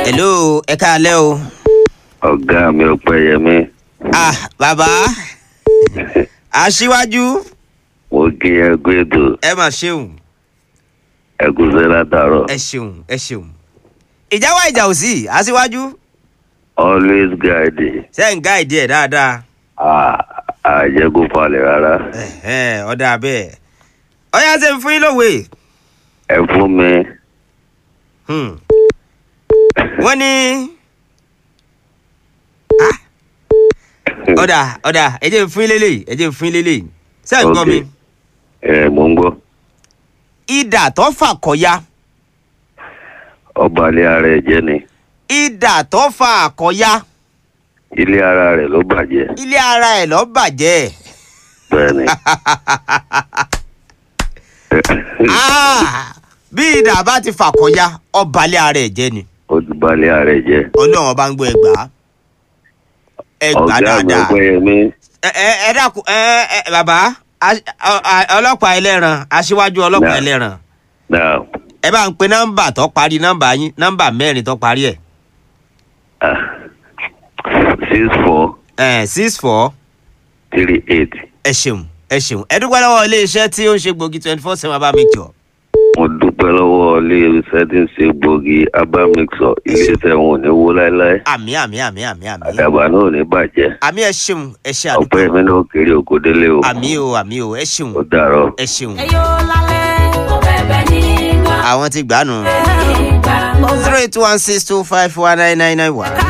hello ẹ káalẹ́ o. ọ̀gá mi ọpẹ́yẹmí ah bàbá aṣíwájú mo kí ẹ kú ètò ẹ mà ṣeun ẹ kú sẹ́ látàárọ̀ ẹ ṣeun ẹ ṣeun. ìjà wá ìjà ò sí aṣíwájú always guide ṣe ń gáìdì ẹ̀ dáadáa. àjẹkù falẹ̀ rárá Ẹ̀hẹ́n, ọ̀dà bẹ́ẹ̀ ọ̀yá ṣe ń fún yín lówe. ẹ fún mi Hmm. wọ́n ní. Ah. ọ̀dà ọ̀dà ẹ jẹ́ ń fún yín lélẹ̀ ẹ jẹ́ ń fún yín lélẹ̀ ṣé ẹ̀ ń gbọ́ mi. Ok. ẹ mò ń gbọ́ idà tó fà kọ́ya ọba ilé ara ẹ̀ jẹ́ ni idà tó fà àkọ́ya ilé ara rẹ̀ ló bàjẹ́ ilé ara ẹ̀ lọ́ bàjẹ́. bẹ́ẹ̀ ni Ah, bí idà bá ti fà kọ́ya ọbalẹ̀ ara ẹ̀ jẹ́ ni ó ti ba ilé ara ẹ̀ jẹ́ ọlọ́run ọba ń gbọ́ ẹgbàá ẹgbàá ọ̀gá mi dáadáa. ọpẹ́yẹmí ẹ ẹ ẹ dákun ẹ ẹ bàbá a- a- a- ọlọ́pàá ẹlẹ́ran aṣíwájú ọlọ́pàá Náà. ẹlẹ́ran náà ẹ bá ń pe nọ́mbà tó parí nọ́mbà yín nọ́mbà mẹ́rin tó parí ẹ̀ six four ẹ̀ six four three eight ẹ ṣeun ẹ ṣeun ẹ dúpẹ́ lọ́wọ́ iléeṣẹ́ tí ó ń ṣe gbòógì twenty four seven abá mi jọ. mo dúpẹ́ lọ́wọ́ ilé iṣẹ́ tí ń ṣe gbòógì abamixọ iléeṣẹ́ wọn ò ní wó láéláé àmì àmì àmì àmì àmì àdàbà náà ò ní bàjẹ́ àmì ẹ ṣeun ẹ ṣe àdúgbò ọpẹ́ mi náà kéré òkú délé o àmì o àmì o ẹ ṣeun ó dàrọ̀. ẹ ṣeun ẹyọ lálẹ́ mo bẹ̀bẹ̀ nígbà àwọn ti gbà nù nígbà mo zero eight one six two five one nine nine nine one.